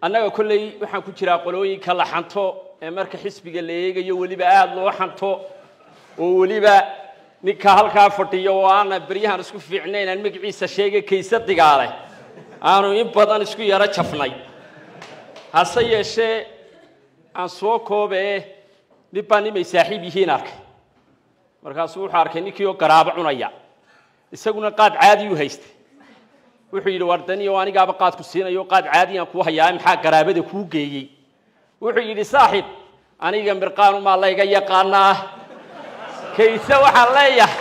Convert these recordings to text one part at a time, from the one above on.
annaga kolley waxaan ku jiraa qolooyinka la xanto ee marka xisbiga la eegayo weliba aada loo xanto oo weliba ninka halkaa fadhiyo oo aana beryahan isku fiicnayn aan magaciisa sheegay kayse digaale aanu in badan isku yaro jafnay hase yeeshee aan soo koobee nin baa nimay saaxiib yihiin arkay markaasuu wuxuu arkay ninkii oo garaabo cunaya isaguna qaad caadiyuu haystay wuxuu yidhi wardaniyo anigaaba qaadku siinayo qaad caadiyaan kuu hayaa maxaa garaabada kuu geeyey wuxuu yidhi saaxiib aniga mirqaanumaa layga yaqaanaa kayse waxaan leeyahay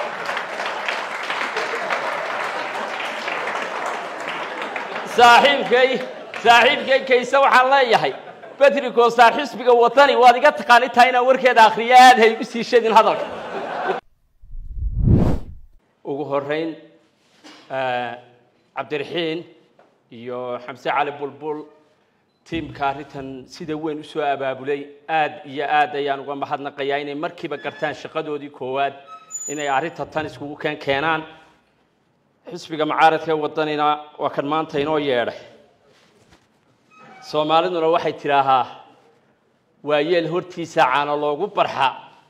saaxiibkay saaxiibkay kayse waxaan leeyahay bedri goosaar xisbiga wadani waad iga taqaanitaa inaan warkeeda akhriyo aada hay u sii shadin hadalka ugu horeyn cabdiraxiin iyo xamse cali bulbul tiimka arrintan sida weyn usoo abaabulay aad iyo aad ayaan uga mahadnaqayaa inay markiiba gartaan shaqadoodii koowaad inay arrinta tan iskugu keen keenaan xisbiga macaaradka ee wadanina waa kan maanta inoo yeedhay soomaaliduna waxay tidhaahaa waayeel hortiisa caana loogu barxa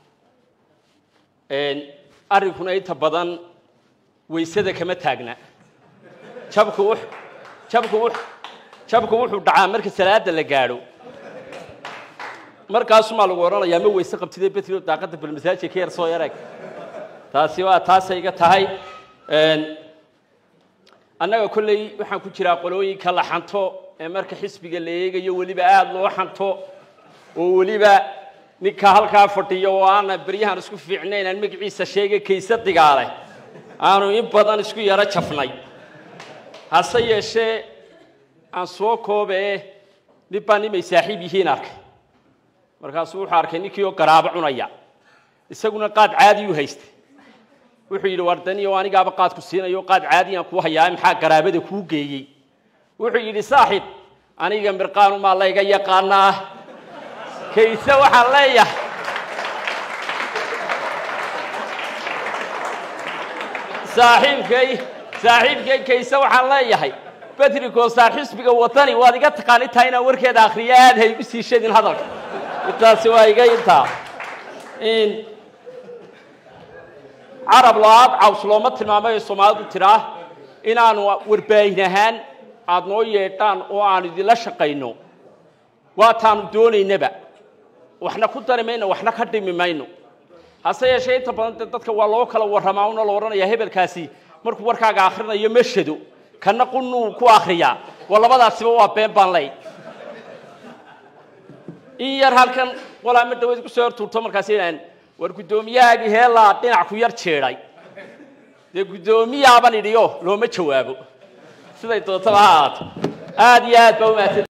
arrinkuna inta badan waysada kama taagna jabku w jabku w jabku wuxuu dhacaa marka salaada la gaadho markaasumaa lagu odhanayaa ma weyse qabtidee betrio daaqadda balmasaajid ka yar soo yareg taasi waa taasay iga tahay annaga kolley waxaan ku jiraa qolooyinka la xanto ee marka xisbiga la eegayo weliba aada loo xanto oo weliba ninka halkaa fadhiyo oo aana beryahan isku fiicnayn aan magaciisa sheegay kayse digaale aanu in badan isku yaro jafnay hase yeeshee aan soo koobee nin baa nimay saaxiib yihiin arkay markaasuu wuxuu arkay ninkii oo garaabo cunaya isaguna qaad caadiyuu haystay wuxuu yidhi wardaniyo anigaaba qaadku siinayo qaad caadiyaan kuu hayaa maxaa garaabada kuu geeyey wuxuu yidhi saaxiib aniga mirqaanumaa layga yaqaanaa kayse waxaan leeyahay saaxiibkay saaxiibkay kayse waxaan leeyahay bedri goosaar xisbiga wadani waad iga taqaanitaa inaan warkeeda akhriyo aada hay u sii shadin hadalka intaasi waa iga intaa carab lo-aad caws looma tilmaamay ee soomaalidu tiraa inaanu warbaahin ahaan aada noo yeedhaan oo aanu idinla shaqayno waataanu doonaynaba waxna ku dari mayno waxna ka dhimi mayno hase yeeshee inta badan dee dadka waa loo kala warramaa una la odhanayaa hebelkaasi markuu warkaaga akhrinayo ma shado kana qunuu ku akriyaa waa labadaasiba waa been baan ley in yar halkan walaama dhaweed kusoo hortuurto markaas inaan war guddoomiyahaagii heelaa dhinac ku yar jeedhay dee guddoomiyaabaan idhiyo looma jawaabo siday doontaba ha ahaato aada iyo aad baa umahadsan